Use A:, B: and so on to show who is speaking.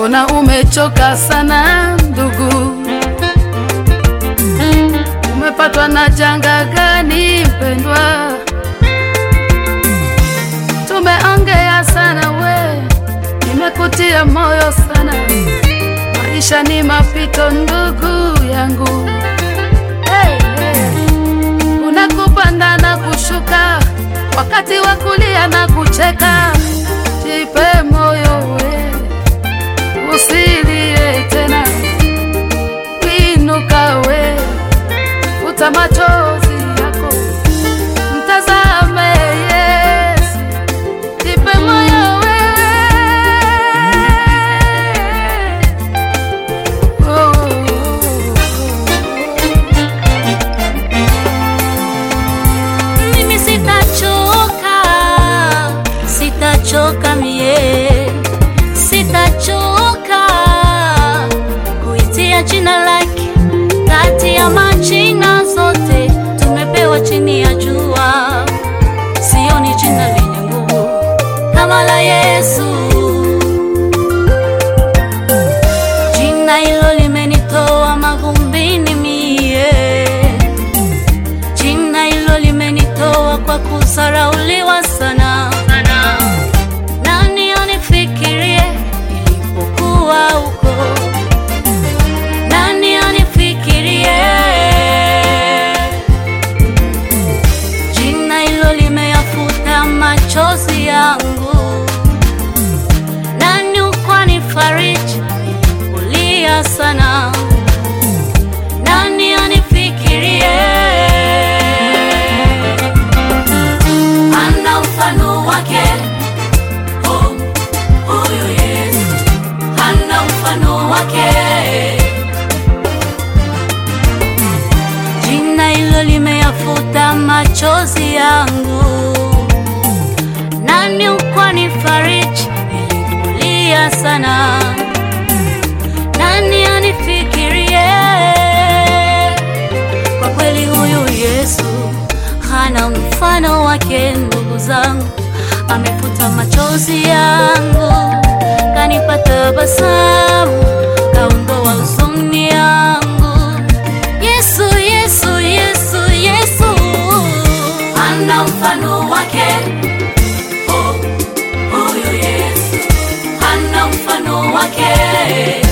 A: mbona umechoka sana ndugu? Umepatwa na janga gani mpendwa? Tumeongea sana we, nimekutia moyo sana. Maisha ni mapito ndugu yangu. Hey, hey. Kuna kupanda na kushuka, wakati wa kulia na kucheka. Jipe moyo we, usilie tena, inuka we, futa machozi yako, mtazame Yesu, jipe moyo we.
B: Mimi sitachoka, sitachoka mie, sitachoka kuitia jina lake kati ya majina zote tumepewa chini ya jua. Sioni jina lenye nguvu kama la Yesu. Jina hilo limenitoa mavumbini mie Jina hilo limenitoa kwa kusarauliwa sana. Nani anifikirie nilipokuwa huko? Nani anifikirie? Jina hilo limeyafuta machozi yangu. Nani ukwanifariji nilipolia sana? Nani anifikirie? Ana mfano wake oh, huyu Yesu ana mfano wake. Jina hilo limeyafuta machozi yangu. Nani ukwanifariji nilipolia sana? Nani anifikirie? Kwa kweli huyu Yesu hana mfano wake, ndugu zangu, amefuta machozi yangu, kanipa tabasamu, kaondoa huzuni yangu. Yesu, Yesu, Yesu, Yesu hana mfano wake, oh, huyu Yesu hana mfano wake.